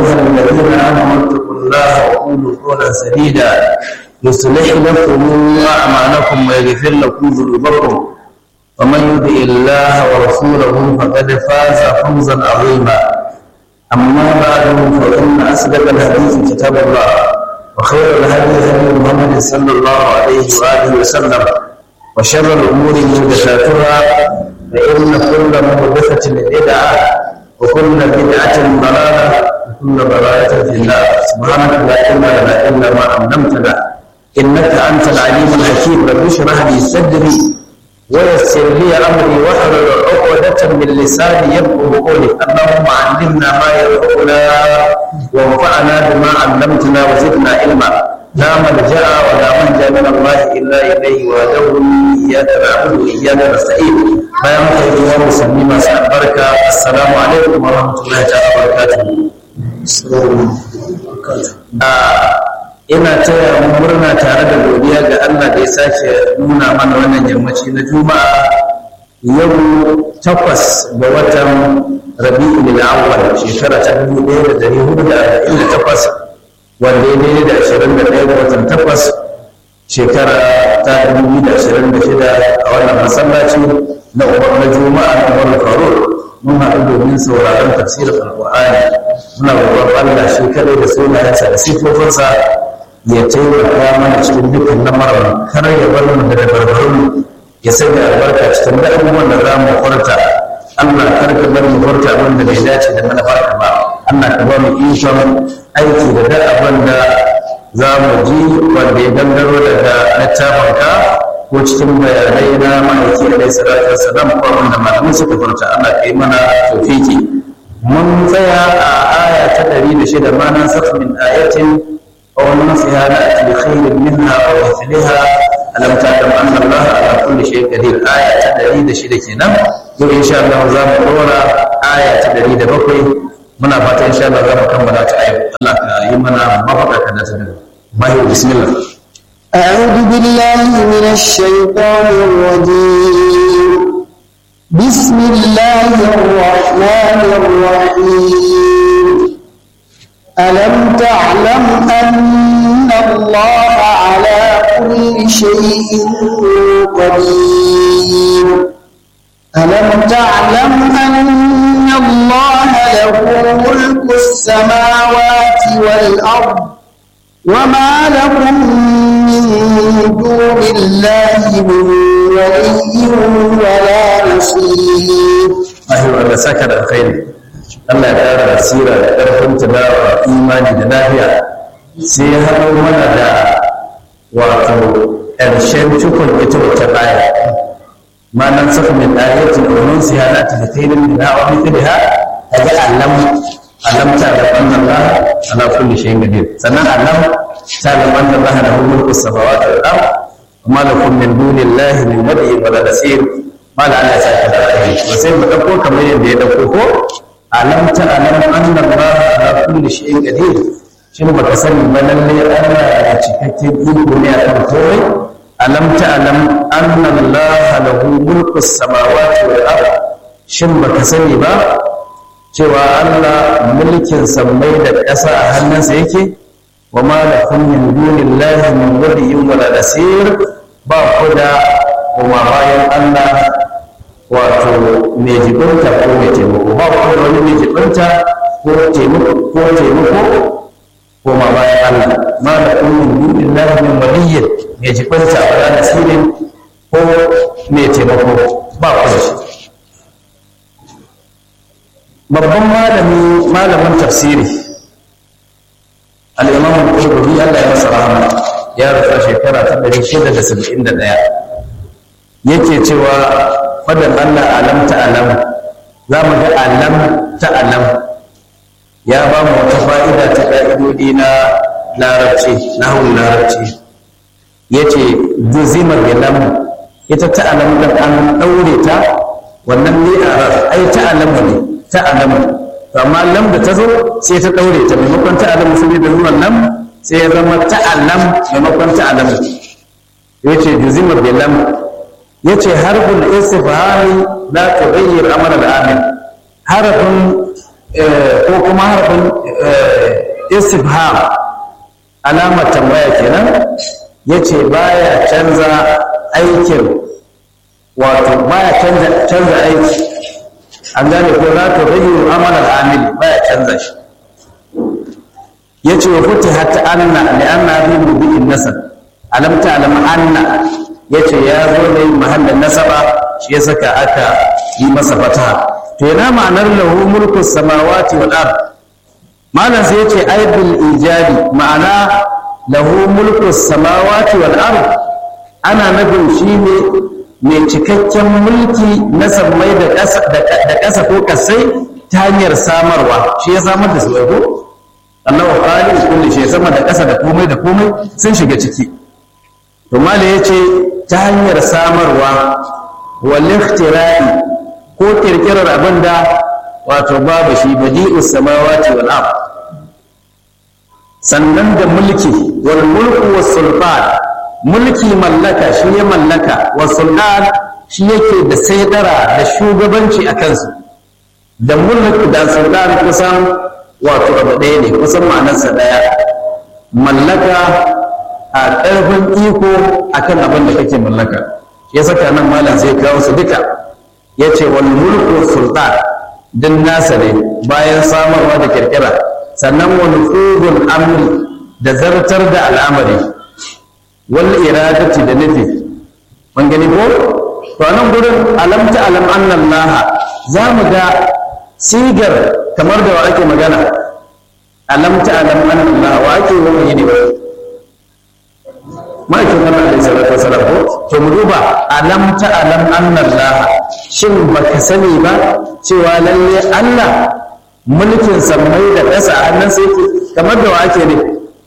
أيها الذين آمنوا اتقوا الله وقولوا قولا سديدا يصلح لكم أعمالكم ويغفر لكم ذنوبكم ومن يطع الله ورسوله فقد فاز فوزا عظيما أما بعد فإن أصدق الحديث كتاب الله وخير الهدي هدي محمد صلى الله عليه وآله وسلم وشر الأمور محدثاتها فإن كل محدثة بدعة وكل بدعة ضلالة وكل ضلالة في النار سبحانك لا علم لنا إلا ما علمتنا إنك أنت العليم الحكيم رب اشرح لي صدري ويسر لي أمري واحلل عقدة من لساني يفقه قولي اللهم علمنا ما ينفعنا وانفعنا بما علمتنا وزدنا علما لا ملجأ ولا منجا من الله إلا إليه وهدوه إياك نعبد وإياك نستعين bayan haka yi wa musulmi masu albarka assalamu alaikum wa rahmatullahi ta'ala barakatuhu ina taya mu murna tare da godiya ga Allah da ya sake nuna mana wannan yammaci na juma'a yau takwas ga watan rabi'ul awwal shekara ta dubu ɗaya da dari hudu da arba'in da takwas wanda ya daidai da ashirin da ɗaya ga watan takwas shekara ta dubu biyu da ashirin da shida a wannan masallaci na umar na juma'a na umar faruk mun haɗu domin sauraron tafsirin alƙur'ani muna roƙon Allah shi kadai da sunayensa da sifofinsa ya taimaka mana cikin dukkan lamarin kar ya bar mu da dabarbarun ya sanya albarka cikin da abubuwan da za mu furta Allah kar ka bar mu furta abin da bai dace da mana farka ba Allah ka ba mu ikon aiki da duk abin da za mu ji wanda ya gangaro daga littafinka ko cikin bayanai na ma'aiki alaihi salatu wassalam ko wanda malamin suka furta Allah ka yi mana tawfiki mun tsaya a aya ta 106 ma nan sakh min ayatin aw nasiha la bi khairin minha aw mithliha alam ta'lam anna Allah ala kulli shay'in qadir aya ta 106 kenan yau insha Allah za mu dora aya ta 107 muna fata insha Allah za mu kammala ta ayo Allah ka yi mana mafaka ka da ta daga bayo bismillah أعوذ بالله من الشيطان الرجيم بسم الله الرحمن الرحيم ألم تعلم أن الله على كل شيء قدير ألم تعلم أن الله له ملك السماوات والأرض وما لكم من دون الله من ولي ولا نصير أيوة الله سكر الخير Allah ya ƙara basira da ƙarfin tilawa imani da lafiya sai ya haɗo mana da wato ƙarshen cikon ita wata baya ma nan saka min ayatin domin su yana ta da kai min na wani kiriha a ga alam alam ta da wannan ba ala kulli shay'in qadir sannan alam ta da wannan ba da mulku samawati wal ard amma lakum min dunillahi min wali wala nasir ma la Allah ya saka da kai sai mu dauko kamar yadda ya dauko ko alam ta alam anna Allah ala kulli shay'in qadir shin baka sani ba lalle Allah ya cikakken iko ne akan komai alam ta alam anna Allah lahu mulku samawati wal ard shin baka sani ba cewa Allah mulkin sammai da ƙasa a hannunsa yake wa ma lakum min dunillahi min waliyyin wala nasir ba ku da kuma bayan Allah wato mai jibinta ko mai taimako ba ku da wani mai jibinta ko taimako ko taimako ko ma bayan Allah ma da kullum dudin lahi min waliyyin mai jibinta wala nasirin ko mai taimako ba ku da shi babban malami malamin tafsiri al-imam al-qurtubi Allah ya masa rahama ya rasa shekara ta 671 yake cewa fadan Allah alam ta alam za mu ga alam ta alam ya ba mu wata fa'ida ta ƙa'idodi na larabci na hawan larabci ya ce zuzimar bilam ita ta alam da an ɗaure ta wannan ne a ras ai ta alamu ne ta alamu to amma lam da ta zo sai ta ɗaure ta maimakon ta alamu sai da zuwan lam sai ya zama ta alam maimakon ta alamu ya ce zuzimar bilam ya ce harfin istifhami la tughayyir amr al-amil harfin ko kuma harfin istifham alamar tambaya kenan yace baya canza aikin wato baya canza canza aiki an gane ko za ta bayyana amalar amili baya canza shi yace wa futihat anna li anna fi mubi'in nasab alam ta'lam anna yace ya zo ne mahallin nasaba shi ya saka aka yi masa fataha to yana ma'anar lahu mulku samawati wal ard malam sai yace aibil ijabi ma'ana lahu mulku samawati wal ard ana nufin shi ne mai cikakken mulki na sammai da ƙasa da ƙasa ko kasai ta hanyar samarwa shi ya samar da su ko Allah wa khaliq kulli shay sama da ƙasa da komai da komai sun shiga ciki to mala yace ta hanyar samarwa wal ikhtira'i ko kirkirar abinda wato babu shi badi'us samawati wal ard sannan da mulki wal mulku was sultan mulki mallaka shi ya mallaka was sultan shi yake da saidara da shugabanci a kansu da mulki da sultan kusan wato abu ɗaya ne kusan ma'anarsa ɗaya mallaka a ƙarfin iko akan abin da kake mallaka ya saka nan malam zai kawo su duka ya ce wal mulku sultan din nasa ne bayan samarwa da kirkira sannan wani fugun amri da zartar da al'amari wal iradati da nufi mun gani ko to nan gurin alamta alam annan laha za mu ga sigar kamar da wa ake magana alamta alam annan laha wa ake wani ne ma'aikin Allah alaihi salatu wasalam ko to mu duba alam ta alam annan laha shin baka sani ba cewa lalle Allah mulkin sammai da ƙasa a hannun sai kamar da wa ake ne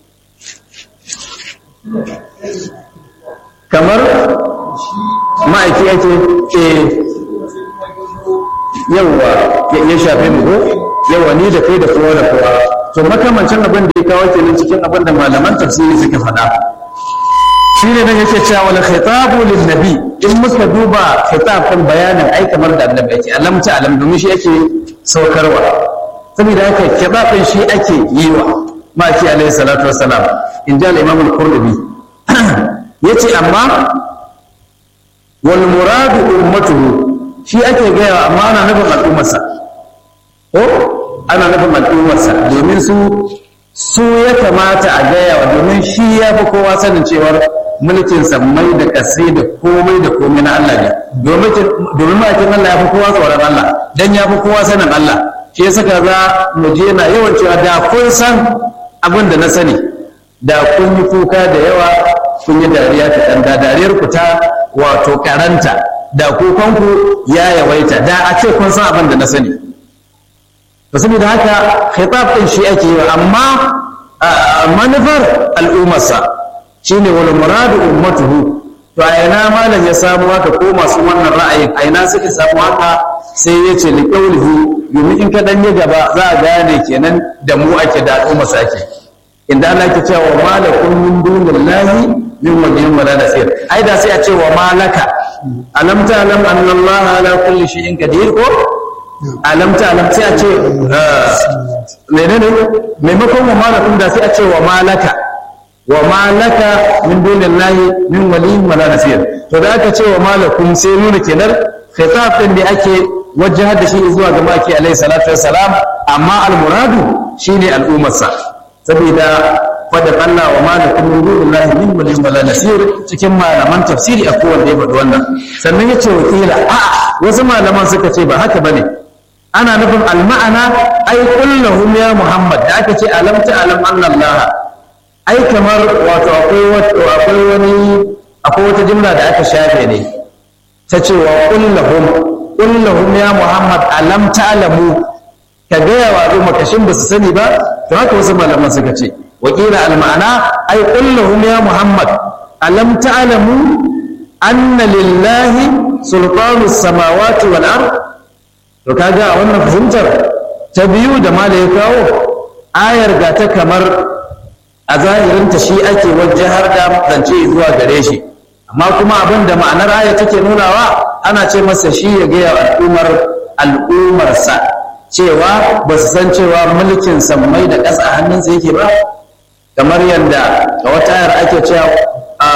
kamar ma'aiki ake e yawwa ya shafe mu ko yawwa ni da kai da kowa da kowa to makamancin abin da ya kawo kenan cikin abin da malaman tafsiri suka faɗa shi ne nan yake cewa wala khitabu lin nabi in muka duba khitab kan bayanin ai kamar da annabi yake alam ta alam domin shi ake saukarwa saboda haka khitabin shi ake yi wa maki alaihi salatu wassalam in ja al-imam al-qurtubi yace amma wal muradu ummatuhu shi ake gaya amma ana nufin al'ummarsa ko ana nufin al'ummarsa domin su su ya kamata a gaya wa domin shi ya fi kowa sanin cewar mulkin sammai da kasai da komai da komai na Allah ne domin ma'aikin Allah ya fi kowa tsoron Allah dan ya fi kowa sanin Allah shi ya saka za mu je na yawan cewa da kun san abin da na sani da kun yi kuka da yawa kun yi dariya ta ɗan da dariyar ku ta wato karanta da kukanku ya yawaita da a ce kun san abin da na sani to saboda haka khitab din shi ake yi amma manufar al'ummarsa shine wal muradu ummatuhu to a ina malam ya samu haka ko masu wannan ra'ayin a ina suka samu haka sai ya ce liqaulihi domin in ka dan yi gaba za a gane kenan da mu ake da al'ummarsa ake inda Allah ke cewa malakum min dunillahi min waliyin wala nasir ai da sai a ce wa malaka alam ta'lam anna Allah ala kulli shay'in qadir ko alam ta'lam sai a ce menene maimakon wa malakum da sai a ce wa malaka wa malaka min dunillahi min waliyin wala nasir to da aka ce wa malakum sai nuna kenan khitab din da ake wajjahar da shi zuwa ga maki alaihi salatu wassalam amma al-muradu shine al'ummarsa saboda fadar Allah wa malakum min dunillahi min waliyin wala nasir cikin malaman tafsiri a kowanne ya faɗi wannan sannan yace wakila a wasu malaman suka ce ba haka bane ana nufin alma'ana ai kullahum ya muhammad da aka ce alam ta alam annallaha ai kamar wato akwai wani akwai wata jumla da aka shafe ne ta ce wa kullahum kullahum ya muhammad alam ta'lamu ka gaya wa al'umma kashin ba su sani ba to haka wasu malaman suka ce wakila alma'ana ai kullahum ya muhammad alam ta'lamu anna lillahi sultanu samawati wal ard to kaga a wannan fahimtar ta biyu da ma da ya kawo ayar ga ta kamar a zahirinta shi ake wajahar da zance zuwa gare shi amma kuma abin da ma'anar aya take nunawa ana ce masa shi ya gaya al'ummar al'ummarsa cewa ba su san cewa mulkin sammai da ƙasa a hannunsa yake ba kamar yadda a wata ayar ake cewa a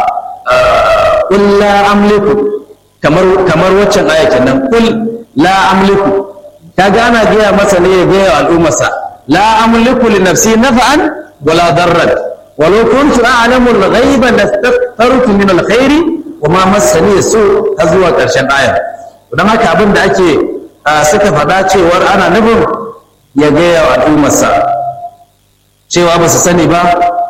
kul la amliku kamar kamar waccan aya kenan kul la amliku kaga ana gaya masa ne ya gaya al'ummarsa la amliku li nafsi naf'an wala darran walau kuntu a'lamu al-ghaiba lastaghfartu min al-khairi wa ma massani su har zuwa ƙarshen aya don haka abin da ake suka faɗa cewar ana nufin ya gaya wa al'ummarsa cewa ba su sani ba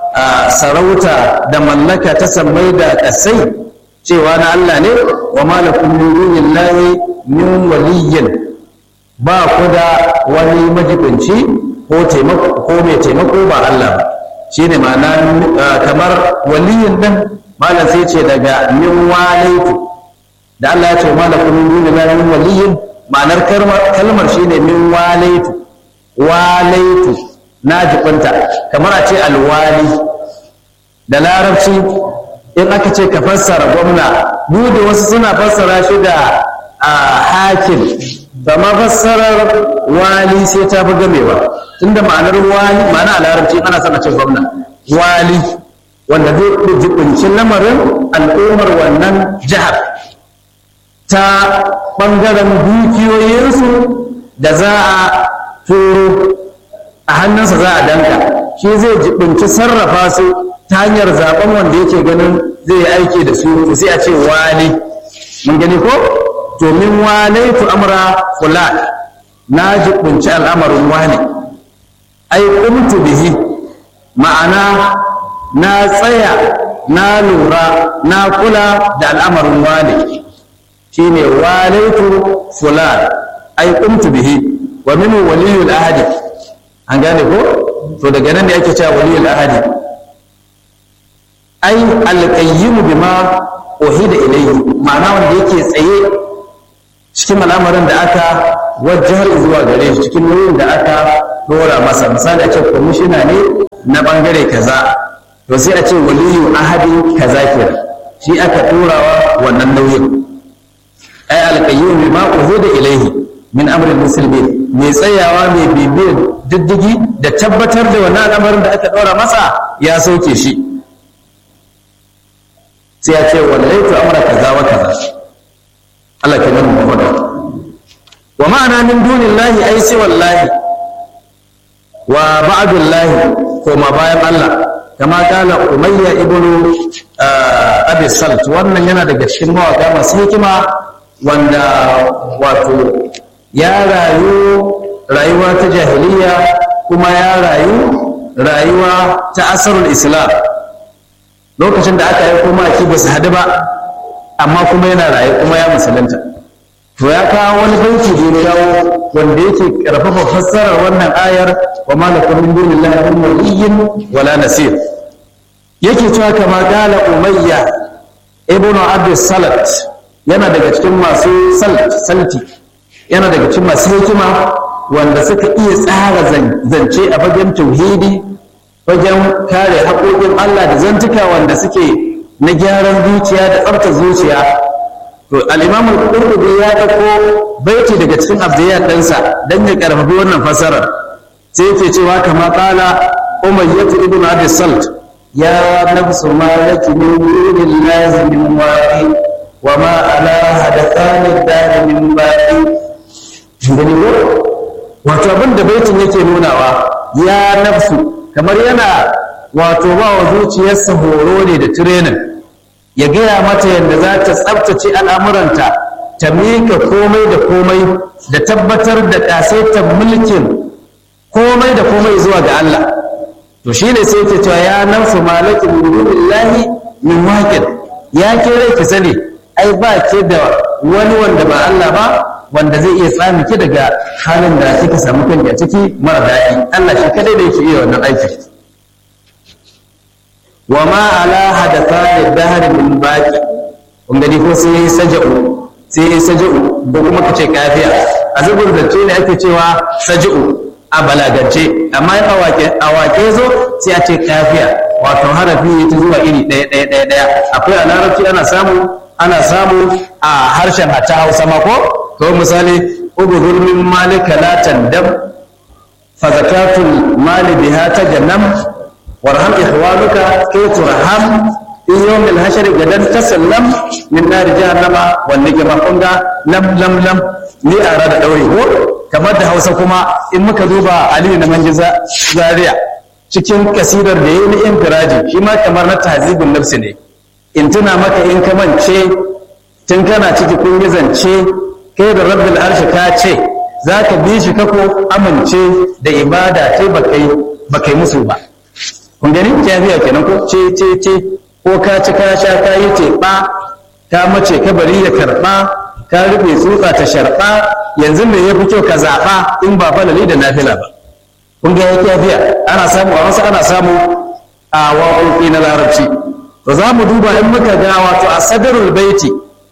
sarauta da mallaka ta sammai da ƙasai cewa na Allah ne wa malakun min dunillahi min waliyyin ba ku da wani majibinci ko taimako ko mai taimako ba Allah ba shine ma'ana kamar waliyin din malam sai ce daga min walaitu da Allah ya ce malakun min dunillahi min waliyyin ma'anar kalmar shine min walaitu walaitu na jibinta kamar a ce alwali da larabci in aka ce ka fassara gwamna bude wasu suna fassara shi da hakim ba ma fassarar wali sai ta fi gamewa tunda ma'anar wali ma'ana a larabci ana sana ce gwamna wali wanda zai jibinci lamarin al'ummar wannan jihar ta ɓangaren dukiyoyinsu da za a turo a hannunsa za a danka shi zai jibinci sarrafa su ta hanyar zaben wanda yake ganin zai yi aiki da su sai a ce wali mun gani ko to min walaitu amra fulan na jibinci al'amarin wani ai kumtu bihi ma'ana na tsaya na lura na kula da al'amarin wani shine walaitu fulan ai kumtu bihi wa min waliyul ahadi an gane ko to daga nan ne ake cewa waliyul ahadi ai alqayyimu bima uhida ilayhi ma'ana wanda yake tsaye cikin al'amarin da aka wajjar zuwa gare shi cikin nauyin da aka dora masa misali a ce kwamishina ne na bangare kaza to sai a ce waliyu ahadi kaza kenan shi aka turawa wannan nauyin ai alqayyimu bima uhida ilayhi min amrin muslimin mai tsayawa mai bibiyar diddigi da tabbatar da wannan al'amarin da aka ɗora masa ya sauke shi sai ya ce wallaitu amra kaza wa kaza Allah ke nan mu wa ma'ana min dunillahi ai sai wallahi wa ba'dullahi ko ma bayan Allah kama kala umayya ibnu abi salt wannan yana daga cikin mawaka masu hikima wanda wato ya rayu rayuwa ta jahiliya kuma ya rayu rayuwa ta asarul islam lokacin da aka yi kuma aki ba su hadu ba amma kuma yana rayu kuma ya musulunta to ya kawo wani banki da ya kawo wanda yake karfafa fassarar wannan ayar wa malakum min dunillahi min waliyyin wala nasir yake cewa kama gala umayya ibnu abd salat yana daga cikin masu salti yana daga cikin masu hikima wanda suka iya tsara zance a fagen tauhidi fagen kare haƙoƙin Allah da zantuka wanda suke na gyaran zuciya da tsafta zuciya to al-imam al-qurtubi ya dauko baiti daga cikin abdiyat ɗansa dan ya karfafi wannan fasarar sai yake cewa kama qala umayyah ibn abi salt ya nafsu ma laki min dunillahi min waqi wa ma ala hadathani dari min baqi gani ko wato abin da baitin yake nunawa ya nafsu kamar yana wato ba wa zuciyarsa horo ne da training ya gaya mata yadda za ta tsabtace al'amuranta ta mika komai da komai da tabbatar da ƙasaitar mulkin komai da komai zuwa ga Allah to shi ne sai ke cewa ya nafsu malakin lillahi min waqid ya kire ki sani ai ba ke da wani wanda ba Allah ba wanda zai iya tsami ki daga halin da kika samu kanki a ciki mara daɗi Allah shi kadai da yake iya wannan aikin wa ma ala hadatha lidahri min baqi kun gani ko sai yayi saja'u sai yayi saja'u ko kuma kace kafiya a zubur da ne ake cewa saja'u a balagance amma in awake awake zo sai a ce kafiya wato harafi ne ta zuwa iri ɗaya ɗaya ɗaya ɗaya akwai a larabci ana samu ana samu a harshen hatta hausa ma ko to misali ubudul min malika la tandam fa zakatul mali biha tajannam warham ikhwanuka kay turham in yawmil hashri gadan tasallam min nar jahannama wal nikma kunga lam lam lam ni a da daure ko kamar da Hausa kuma in muka duba Aliyu na Manjiza Zaria cikin kasidar da yayi ni infiraji shi ma kamar na tahzibun nafsi ne in tuna maka in ka mance tun kana ciki kun yi zance kai da rabbil arshi ka ce za ka bi shi kako amince da ibada ce ba kai musu ba kun gani jafiya kenan ko ce ce ce ko ka ci ka sha ka yi teɓa ka mace ka bari ya karɓa ka rufe tsutsa ta sharɓa yanzu me ya fi kyau ka zaɓa in ba falali da nafila ba kun ga ya jafiya ana samu a wasu ana samu a waƙoƙi na larabci to za mu duba in muka ga wato a sadarul baiti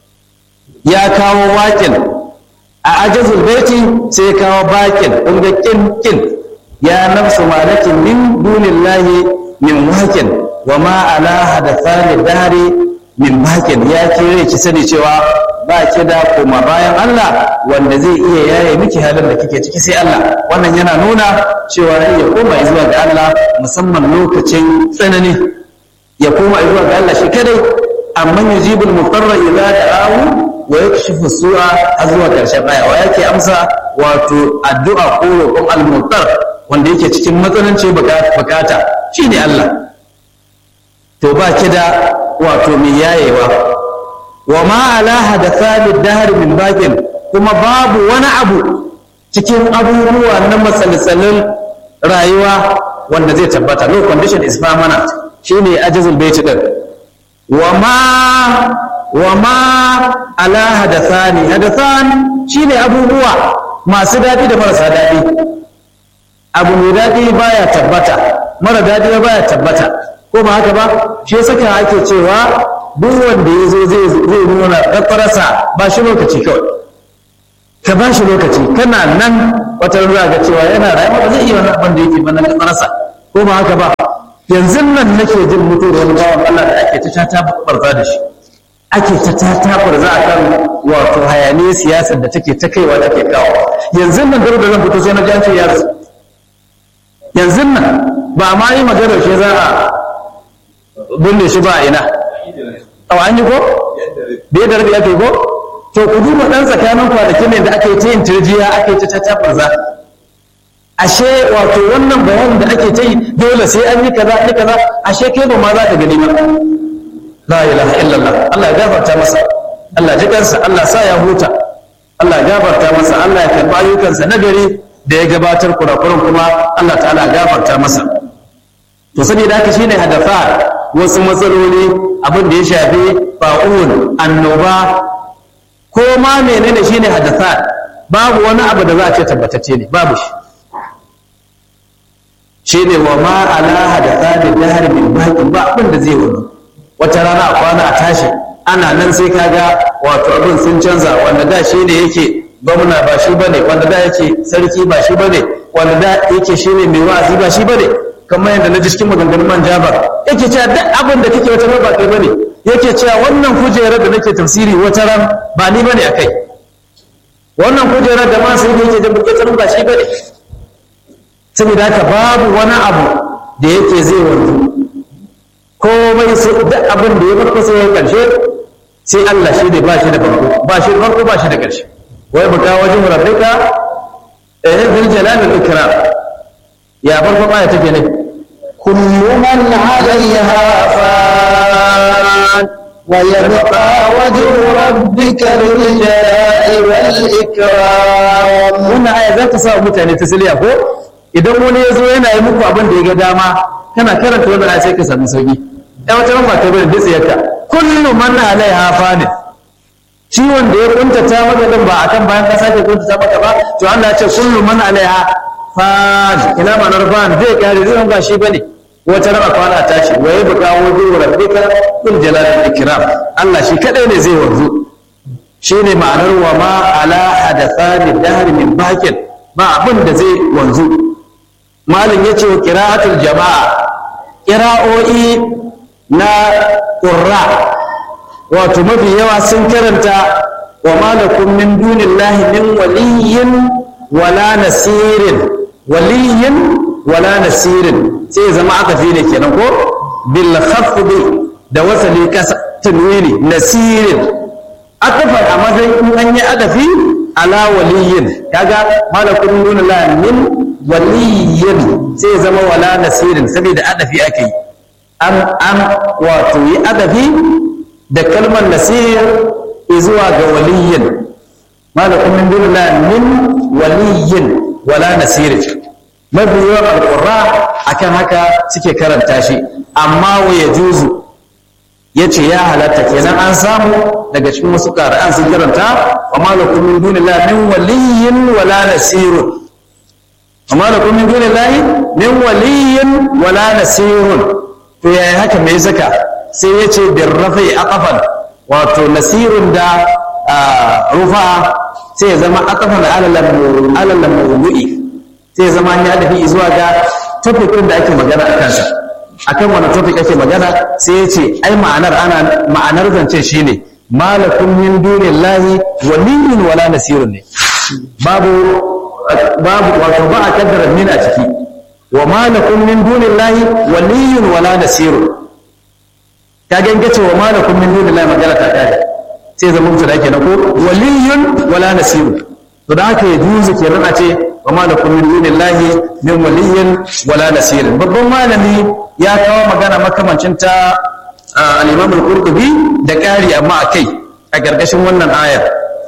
ya kawo waƙin a ajazul baiti sai ya kawo baƙin kun ga kin kin ya nafsu malakin min dunillahi min waƙin wa ma ala hadathani dahri min baƙin ya kire ki sani cewa ba ki da koma bayan Allah wanda zai iya yaye miki halin da kike ciki sai Allah wannan yana nuna cewa ya koma zuwa ga Allah musamman lokacin tsanani ya koma zuwa ga Allah shi kadai amma yujibul mutarra idza da'ahu wa yakshifu su'a har zuwa karshen aya wa yake amsa wato addu'a ko roƙon al-mutar wanda yake cikin matsananci bukata shine Allah to ba ki da wato mai yayewa wa ma ala hadathani dahr min baqin kuma babu wani abu cikin abubuwa na matsaltsalin rayuwa wanda zai tabbata no condition is permanent shine ajazul baiti din wa ma wa ma ala hadathani hadathan shine abubuwa masu dadi da marasa dadi abu mai dadi baya tabbata mara dadi baya tabbata ko ba haka ba shi yasa ake cewa duk wanda ya zo zai zai nuna kafarsa ba shi lokaci kawai ka ba shi lokaci kana nan wata ruwa ga cewa yana rayuwa ba zai iya wani abin da yake ba na kafarsa ko ba haka ba yanzu nan nake jin mutuwar wani bawan Allah da ake ta ta barza da shi ake ta ta ta barza a kan wato hayaniyar siyasar da take ta kaiwa take kawo yanzu nan garo da zan fito sai na ji an ce ya rasu yanzu nan ba ma yi maganar shi za a binne shi ba a ina a an yi ko bai da rabi ake ko to ku duba dan tsakanin kwanakin ne da aka yi ta yin turjiya aka yi ta ta barza ashe wato wannan bayanin da ake ta yi dole sai an yi kaza an yi kaza ashe kai ba ma za ka gani ba la ilaha illallah Allah ya gafarta masa Allah ji kansa Allah sa ya huta Allah ya gafarta masa Allah ya karba ayyukansa na gari da ya gabatar kurakuran kuma Allah ta'ala ya gafarta masa to saboda haka shine hadafa wasu matsaloli abin da ya shafi ba'un annoba ko ma menene shine hadatha babu wani abu da za a ce tabbatacce ne babu shi shi ne wa ma ala hadatha da dahar min baqin ba abin da zai wani wata rana a kwana a tashi ana nan sai kaga wato abin sun canza wanda da shi ne yake gwamna ba shi bane wanda da yake sarki ba shi bane wanda da yake shi ne mai wa'azi ba shi bane kamar yadda na ji cikin maganganun man jabar yake cewa duk abin da kake wata ba kai bane yake cewa wannan kujerar da nake tafsiri wata ran ba ni bane akai wannan kujerar da masu yake yake jin bukatar ba shi bane saboda haka babu wani abu da yake zai wanzu komai sai duk abin da ya farko sai ya karshe sai Allah shi ne ba shi da farko ba shi da farko ba shi da karshe wai buka wajen rabbika eh bil jalal wal ikram ya farko aya take ne كل من عليها فان ويبقى وجه ربك ذو الجلال والإكرام wannan aya za ta sa mutane tasliya ko idan wani ya zo yana yi muku abin da ya ga dama kana karanta wannan aya sai ka samu sauki ai wata ran ba kai bane dutse yakka kullu man alaiha fanin shi wanda ya kuntata maka din ba akan bayan ka sake kuntata maka ba to Allah ya ce kullu man alaiha fan ina ma'anar fan zai kare zai ba shi bane wata raba kwana tashi wa ya buka wajen rabbika kul jalalul ikram Allah shi kadai ne zai wanzu shine ma'anar wa ma ala hadathani dahr min baqin ba abin da zai wanzu malin yace wa qira'atul jama'a qira'o'i na qurra wato mafi yawa sun karanta wa ma lakum min dunillahi min waliyyin wala nasirin waliyyin wala nasirin sai zama aka fi ne kenan ko bil khafdi da wasali kasa tanwini nasirin akafa a matsayin in an yi adafi ala waliyyin kaga malakun min dunillahi min waliyyin sai zama wala nasirin saboda adafi ake yi an an wato yi adafi da kalmar nasir zuwa ga waliyyin malakun min dunillahi min waliyyin wala nasirin mafi yawan alƙurra akan haka suke karanta shi amma wa ya juzu ya ce ya halatta kenan an samu daga cikin wasu ƙara'an sun karanta wa malakun min dunillahi min waliyyin wala nasirun wa malakun min dunillahi min waliyyin wala nasirun to yaya haka mai zaka sai ya ce bin rafai aqafan wato nasirun da rufa sai ya zama aqafan alalan mawdu'i sai ya zama ya dafi zuwa ga topic ɗin da ake magana a kansa akan wani topic ake magana sai ya ce ai ma'anar ana ma'anar zance shine malakun min dunillahi waliyyun wala nasirun ne babu babu wato ba a kaddara min a ciki wa malakun min dunillahi waliyyun wala nasirun ka ganga ce wa malakun min dunillahi magana ta kare sai zama mutu da kenan ko waliyyun wala nasirun to da haka ya juzu kenan a ce wa malakun min dunillahi min waliyyin wala nasirin babban malami ya kawo magana makamancin ta al-Imam al-Qurtubi da ƙari amma a kai a gargashin wannan ayar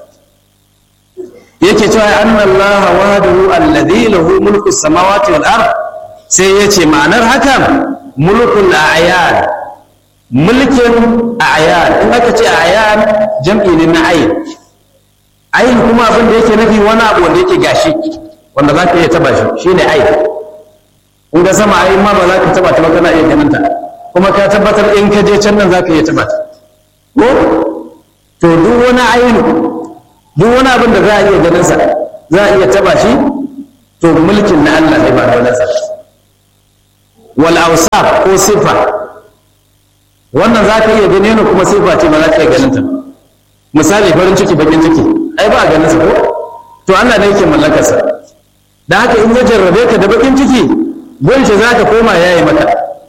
yake cewa anna Allah wahdahu alladhi lahu mulku samawati wal ard sai yace ma'anar hakan mulkul a'yan mulkin a'yan in aka ce a'yan jam'i ne na ayin ayin kuma abin da yake nufi wani abu wanda yake gashi wanda za ka iya taba shi shi ne aiki in ga sama ayi ma ba za ka taba ta ba kana iya ganin ta kuma ka tabbatar in ka je can nan za ka iya taba ta ko to duk wani ainu duk wani abin da za a iya ganin sa za a iya taba shi to mulkin na Allah ne ba da wani sa wal awsaf ko sifa wannan za ka iya gani ne kuma sifa ce ba za ka iya ganin ta misali farin ciki bakin ciki ai ba a ganin sa ko to Allah ne yake mallakarsa da haka in ya jarrabe ka da bakin ciki gunce za ka koma yayi maka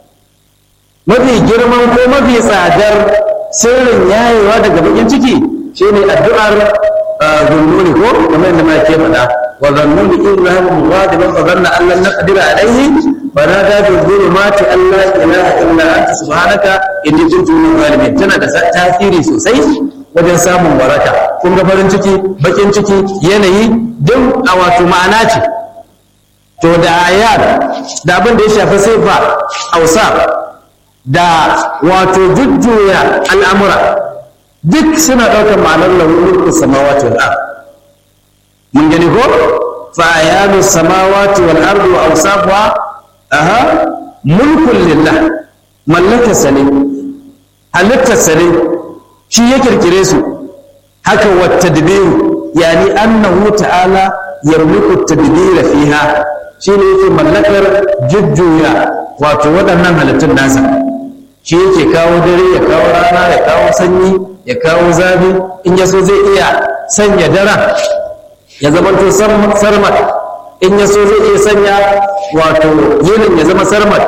mafi girman ko mafi tsadar sirrin yayewa daga bakin ciki shine addu'ar zunnuni ko kamar yadda mai ke faɗa wa zannuni in lahu mughadiban fa zanna an lan naqdira alayhi fa nada bi dhulumati an la ilaha illa anta subhanaka inni kuntu min zalimin tana da tasiri sosai wajen samun waraka kun ga farin ciki bakin ciki yanayi duk a wato ma'ana ce to da ayar da abin da ya shafi sifa ausa da wato jujjuya al'amura duk suna ɗaukar ma'anar launin samawati wal ard mun gani ko fa ayanu samawati wal ard wa awsafuha aha mulkun lillah mallaka sane halittar sane shi ya kirkire su haka wa tadbiru yani annahu ta'ala yarmuku tadbira fiha shi ne yake mallakar jujjuya wato waɗannan halittun nasa shi yake kawo dare ya kawo rana ya kawo sanyi ya kawo zafi in ya so zai iya sanya daren ya zama to sarmat in ya so zai iya sanya wato yinin ya zama sarmat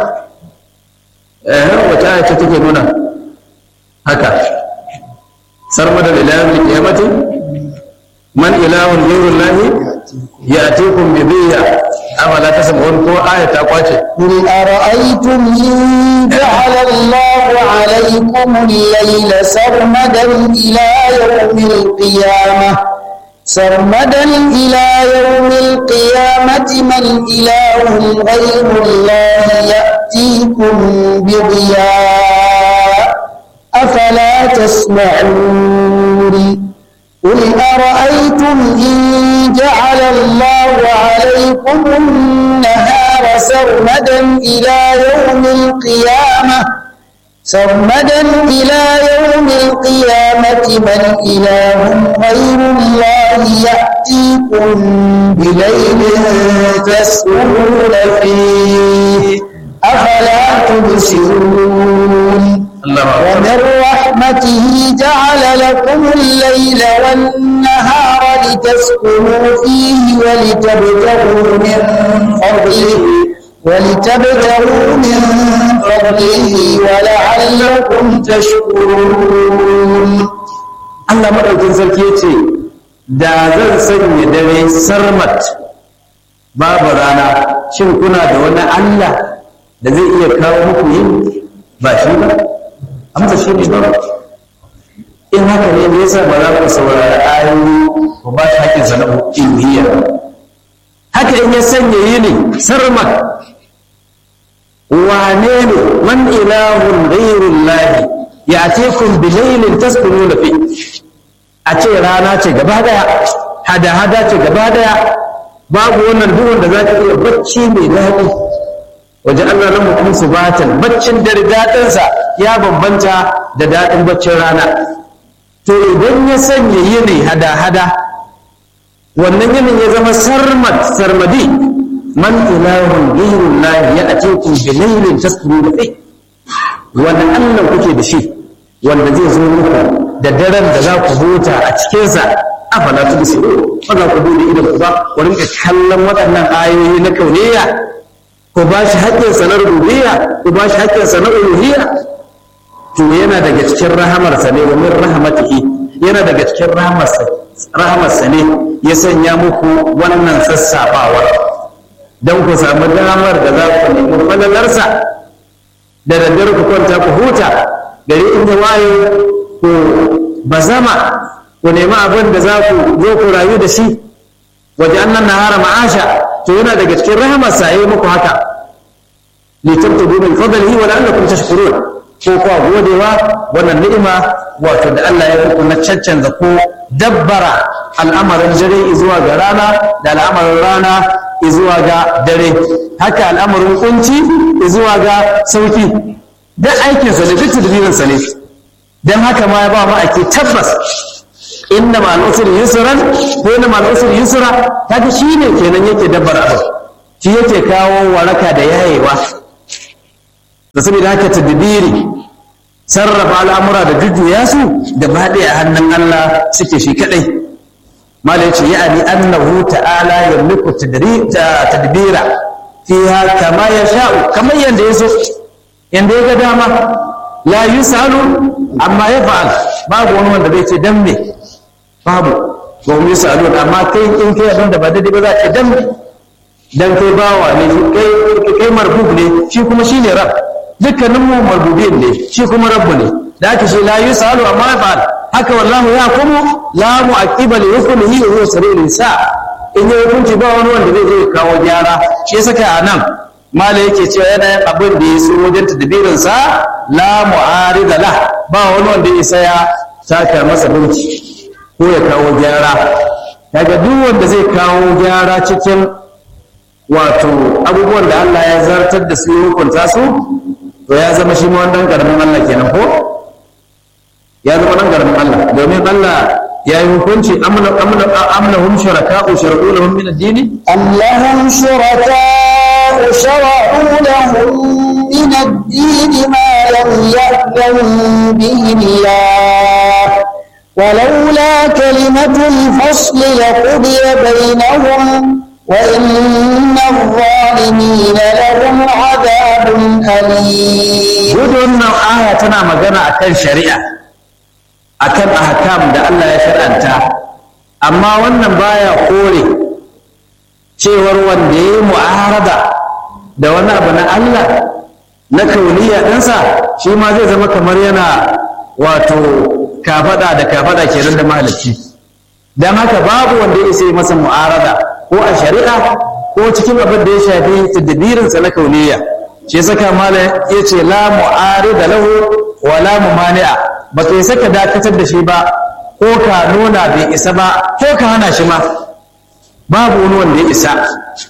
eh wata aya ce take nuna haka sarmada lillahi qiyamati man ilahun ghayrullahi ya'tikum bi dhiya afala tasma'un ko aya ta kwace قل أرأيتم إن جعل الله عليكم الليل سرمدا إلى يوم القيامة سرمدا إلى يوم القيامة من إله غير الله يأتيكم بضياء أفلا تسمعون قل أرأيتم إن جعل الله عليكم النهار سرمدا إلى يوم القيامة سرمدا إلى يوم القيامة من إله غير الله يأتيكم بليل تسكنون فيه أفلا تبصرون Allah ومن رحمته جعل لكم الليل والنهار لتسكنوا فيه ولتبتغوا من فضله ولتبتغوا من فضله ولعلكم تشكرون Allah maɗaukin sarki ya ce da zan sanya dare sarmat babu rana shin kuna da wani Allah da zai iya kawo muku yin ba shi ba amsa shi ne ba in haka ne me yasa ba za ku saurari ayoyi ku ba shi hakkin sana uluhiyya haka in ya sanya yini sarmat wane ne man ilahun ghairullahi ya'tikum bilailin taskununa fi a ce rana ce gaba daya hada hada ce gaba daya babu wannan duhun da zaka iya bacci mai daɗi waje Allah na mutum subatan baccin dare daɗinsa ya bambanta da daɗin baccin rana to idan ya sanya yini hada hada wannan yinin ya zama sarmad sarmadi man ilahun ghayrun lahi ya'tikum bilailin taskununa fi wannan Allah kuke da shi wanda zai zo muku da daren da za ku huta a cikinsa afala tu bisiru ba za ku bude idan ku ba ku rinka kallon waɗannan ayoyi na kauniya ku ba shi haƙƙin sa na rububiyya ku ba shi haƙƙin sa na uluhiyya to yana daga cikin rahamarsa ne wa min rahmatihi yana daga cikin rahamarsa rahamarsa ne ya sanya muku wannan sassafawar don ku samu damar da za ku nemi falalarsa da daddare ku kwanta ku huta gari in ya waye ku bazama ku nemi abin da za ku zo ku rayu da shi waje annan nahara ma'asha to yana daga cikin rahamar sa yi muku haka li tabtagu min fadlihi wa la'allakum tashkurun ko kuwa godewa wannan ni'ima wato da Allah ya muku na caccanza ko dabbara al'amarin dare zuwa ga rana da al'amarin rana zuwa ga dare haka al'amarin kunci zuwa ga sauki duk aikinsa ne duk tadbirinsa ne don haka ma ya ba mu ake tabbas inna ma al'usri yusran ko inna ma al'usri yusra kaga shine kenan yake dabbar abu shi yake kawo waraka da yayewa da saboda haka tadbiri sarrafa al'amura da jujjuya su da baɗe a hannun Allah suke shi kadai mala yace ya'ani annahu ta'ala yamliku tadbira fiha kama yasha'u kamar yanda yaso yanda ya ga dama la yusalu amma ya fa'al babu wani wanda zai ce dan me babu ba mu yusalu amma kai in kai abin da ba daidai ba za ce dan me dan kai bawa ne kai kai marbub ne shi kuma shine rab dukkanin mu marbubin ne shi kuma rabbu ne da haka shi la yusalu amma ya fa'al haka wallahu ya kuma la mu'aqiba li hukmihi wa huwa sari'ul hisab in ya hukunci ba wani wanda zai je kawo gyara shi ya saka a nan mala yake cewa yana yin abin da ya so wajen tadbirinsa la mu'arida la ba wani wanda ya saya taka masa binci ko ya kawo gyara kaga duk wanda zai kawo gyara cikin wato abubuwan da Allah ya zartar da su ya hukunta su to ya zama shi ma wannan karamin Allah kenan ko ya zama nan karamin Allah domin Allah ya yi hukunci amna amna amnahum shuraka'u shar'u lahum min ad-din أم لهم شركاء شرعوا لهم من الدين ما لم يأذن به الله ولولا كلمة الفصل لقضي بينهم وإن الظالمين لهم عذاب أليم gudun nan aya tana magana akan shari'a akan ahkam da Allah ya shar'anta amma wannan baya kore cewar wanda ya yi mu'arada da wani abu na Allah na kauniya ɗinsa shi ma zai zama kamar yana wato kafada da kafada kenan da mahalicci don haka babu wanda ya isa yi masa mu'arada ko a shari'a ko cikin abin da ya shafi tadbirinsa na kauniya shi saka mala ya ce la mu'arida lahu wa la mumani'a ba ka isa ka dakatar da shi ba ko ka nuna bai isa ba ko ka hana shi ma babu wani wanda ya isa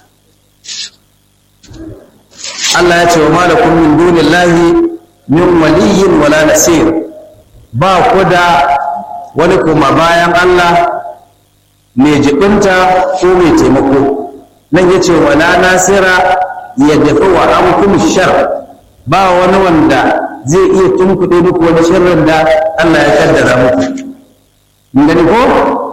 Allah ya ce wa malakum min dunillahi min waliyyin wala nasir ba ku da wani kuma bayan Allah mai jibinta ko mai taimako nan ya ce wala nasira ya dafa wa amkum shar ba wani wanda zai iya tunkuɗe muku wani sharrin da Allah ya kaddara muku mun gani ko